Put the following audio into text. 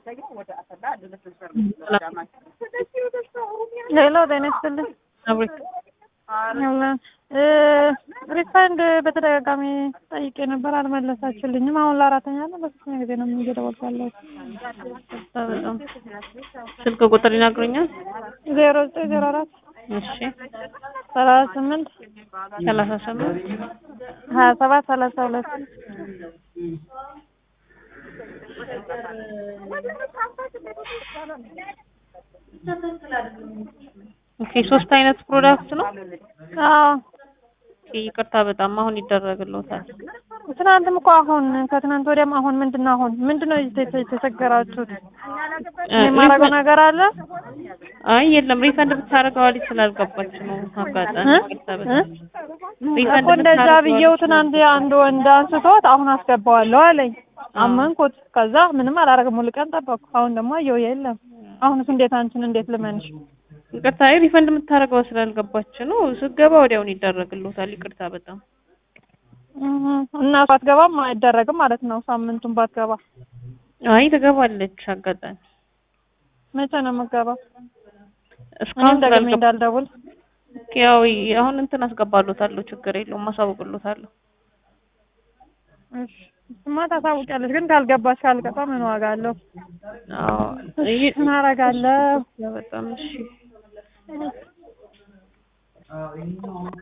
ሄሎ ጤና ይስጥልኝ። ሪፋንድ በተደጋጋሚ ጠይቄ ነበር፣ አልመለሳችሁልኝም። አሁን ለአራተኛ ነው ለሶስተኛ ጊዜ ነው እየደወልኩ ያለሁት። በጣም ስልክ ቁጥር ይነግሩኛል? ዜሮ ዘጠኝ ዜሮ አራት እሺ ሰላሳ ስምንት ሰላሳ ስምንት ሀያ ሰባት ሰላሳ ሁለት ኦኬ ሶስት አይነት ፕሮዳክት ነው። አዎ ኦኬ ይቅርታ በጣም አሁን ይደረግልዎታል። ትናንትም እኮ አሁን ከትናንት ወዲያም አሁን ምንድን ነው አሁን ምንድን ነው የተ- የተቸገራችሁት? የማደርገው ነገር አለ አይ የለም ሪፈንድ ብታደርገው አለች ስላልገባች ነው። አጋጣሚ እ? ይቅርታ በጣም ሪፈንድ እኮ እንደዛ ብታደርገው ብዬው አለች ትናንት አንድ ወንድ አንስቶት አሁን አስገባዋለሁ አለኝ። አመንኩት። ከዛ ምንም አላደርግም ሙሉ ቀን ጠበቅኩ። አሁን ደግሞ አየሁ የለም። አሁንስ እንዴት አንቺን እንዴት ልመንሽ? ይቅርታ አይ ሪፈንድ የምታደርገው ስላልገባች ነው። ስገባ ወዲያውን ይደረግልዎታል። ይቅርታ በጣም እህ እና ባትገባም አይደረግም ማለት ነው። ሳምንቱን ባትገባ አይ ትገባለች። አጋጣሚ መቼ ነው የምትገባው? እስካሁን እኔም ደግሜ ስላልገባ እንዳልደውል ያው አሁን እንትን አስገባሎታለሁ። ችግር የለውም አሳውቅሎታለሁ። እሺ እሱማ ታሳውቂያለሽ፣ ግን ካልገባሽ ካልገባ ምን ዋጋ አለው? አዎ እሺ ምን አደርጋለሁ? በጣም እሺ